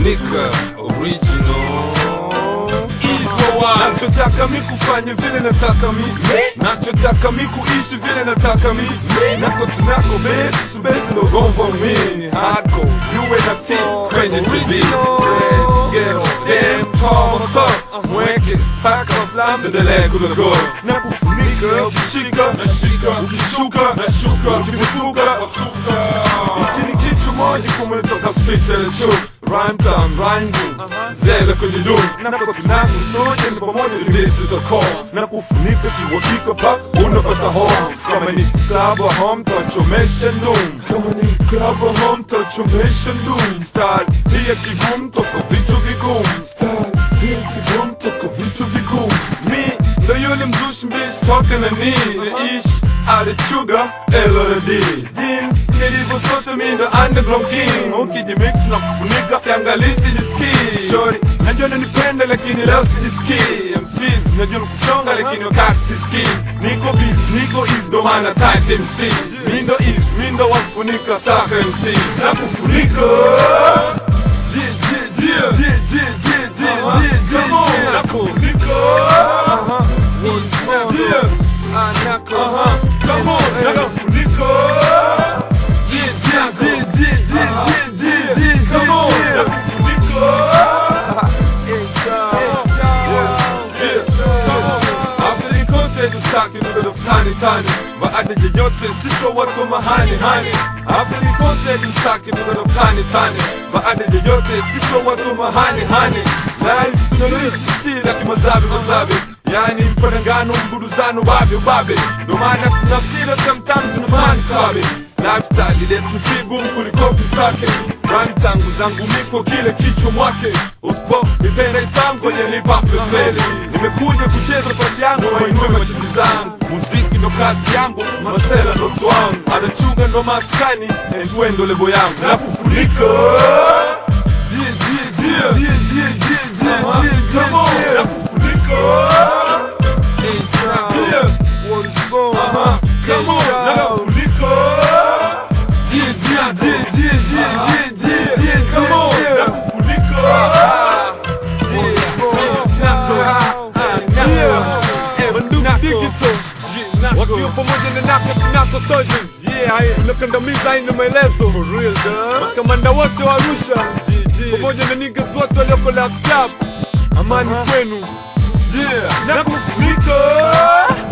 nakufunika original nachotaka mi kufanya vile nataka mi nachotaka mi kuishi vile nataka mi nako tunako bet tubeti ndogomva mi hardcore yuwe na si kwenye tv tomoso mweke spaka slam tuendelee kulogoro na kufunika ukishika nashika ukishuka nashuka ukivutuka wasuka hichi ni kitu moja kumetoka street telecho Rhyme time, rhyme boom Zele kwenye dum Nako tunako sote ni pamoja tulisi toko Na kufunika kiwakika pa unapata home Kama ni club or home tachomesha ndum Kama ni club or home tachomesha ndum Style hii ya kigumu toka vitu vigumu Style hii ya kigumu toka vitu vigumu Mi ndo yule mzushi mbishi toka na ni Naishi alichuga LRD Jeans nilivyo sote mi ndo underground king Ukijimix na kufunika siangalii sijisikii Shori najua nanipenda lakini leo sijisikii MCs najua mkuchonga lakini wakati sisikii Niko biz, niko is ndo maana tight MC Mi ndo is, mi ndo wafunika saka MCs Na kufunika Jie, jie, jie Jie, jie, jie, jie, jie, jie, jie Na kufunika Yeah. Aha, come on, nakufunika Jie, jie, jie, jie, jie, jie, jie, jie, come on, nakufunika After the concert usitaki ndugu tani tani baada ya yote sisi watu wa mahani hani After the concert usitaki ndugu tani tani baada ya yote sisi watu wa mahani hani Live tunaloishi si la kimazabi mazabi Yani mpanangano mbuduzano babe babe Ndo maana kuna sila sometimes tunapani tabe Lifestyle letu si gumu kuliko pistake Rhyme tangu zangu miko kile kichwa mwake Uspo nipenda itango ya hip hop lefeli Nimekuja kucheza pati yangu wainue machizi zangu Muziki ndo kazi yangu, masela ndo twangu Anachunga ndo maskani, endwe ndo lebo yangu Na kufunika Jie, jie, jie Jie, jie, jie, jie, jie, jie, jie Na kufunika Yeah. Aha, come on, nakufunika Jie, jie, jie, jie, jie, jie, jie, jie, come on, nakufunika wakiwa pamoja na nako tunako soldiers yeah, tunakandamiza haina maelezo makamanda wote wa Arusha pamoja na niggas wote walioko laptop amani kwenu Yeah, nakufunika